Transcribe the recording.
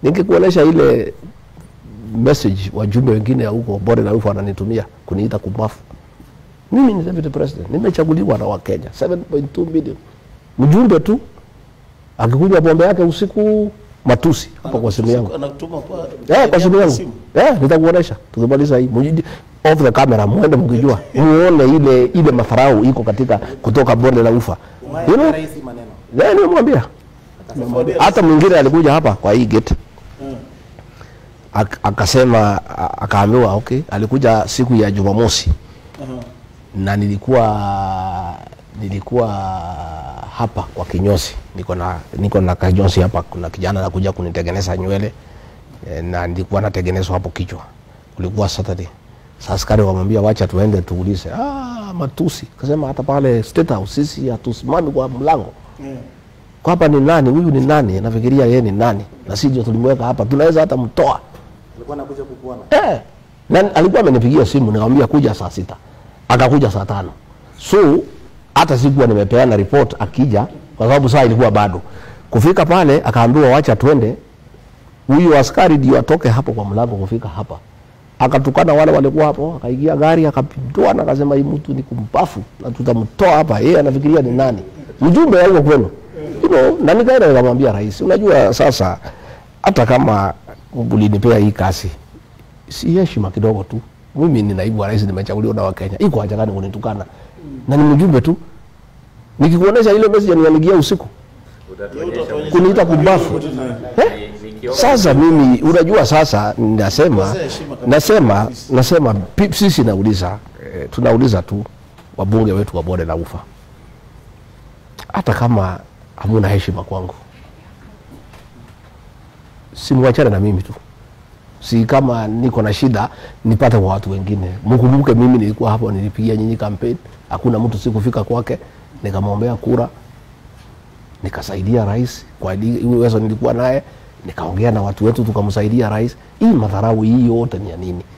Ningekuonesha ile message wajumbe wengine huko bonde la ufa wananitumia kuniita kumbafu. Mimi ni deputy president, nimechaguliwa na Wakenya 7.2 million. Mjumbe tu akikunywa pombe yake usiku matusi hapa kwa simu yangu. Anatuma kwa Eh, kwa simu yangu. Eh, nitakuonesha. Tukimaliza hii. Mjiji off the camera muende mkijua. Muone ile ile madharau iko katika kutoka bonde la ufa. You know? Rais maneno. Eh, nimemwambia. Hata mwingine alikuja hapa kwa hii gate. Ak- akasema a- akaambiwa okay, alikuja siku ya Jumamosi na nilikuwa nilikuwa hapa kwa kinyozi, niko na niko na kinyozi hapa. Kuna kijana anakuja kunitengeneza nywele eh, na nilikuwa natengenezwa hapo kichwa, kulikuwa Saturday. Sasa askari wamwambia wacha tuende tuulize. Ah, matusi. Kasema hata pale State House sisi hatusimami kwa mlango kwa hapa ni nani huyu ni nani nafikiria yeye ni nani na sisi ndio tulimweka hapa tunaweza hata mtoa Alikuwa anakuja kukuona. eh. na alikuwa amenipigia simu nikamwambia kuja saa sita akakuja saa tano so hata sikuwa nimepeana report akija kwa sababu saa ilikuwa bado kufika pale akaambiwa wacha twende huyu askari ndio atoke hapo kwa mlango kufika hapa akatukana wale walikuwa hapo akaingia gari akapindua na akasema hii mtu ni kumpafu na tutamtoa hapa yeye anafikiria ni nani mjumbe wa huko kwenu you know, na nikaenda nikamwambia rais unajua sasa hata kama ulinipea hii kazi si heshima kidogo tu mimi ni naibu wa rais nimechaguliwa na wakenya iko haja gani kunitukana na ni mjumbe tu nikikuonesha ile message nianigia usiku kuniita kumbafu eh? Sasa mimi unajua, sasa nasema Kosea heshima kabisa. nasema nasema pi- sisi nauliza eh, tunauliza tu wabunge wetu wa bonde la ufa, hata kama hamuna heshima kwangu, simwachane na mimi tu, si kama niko na shida nipate kwa watu wengine. Mkumbuke mimi nilikuwa hapo, nilipigia nyinyi kampeni, hakuna mtu sikufika kwake, nikamwombea kura nikasaidia rais kwa li- uwezo nilikuwa naye, nikaongea na watu wetu tukamsaidia rais. Hii madharau hii yote ni ya nini?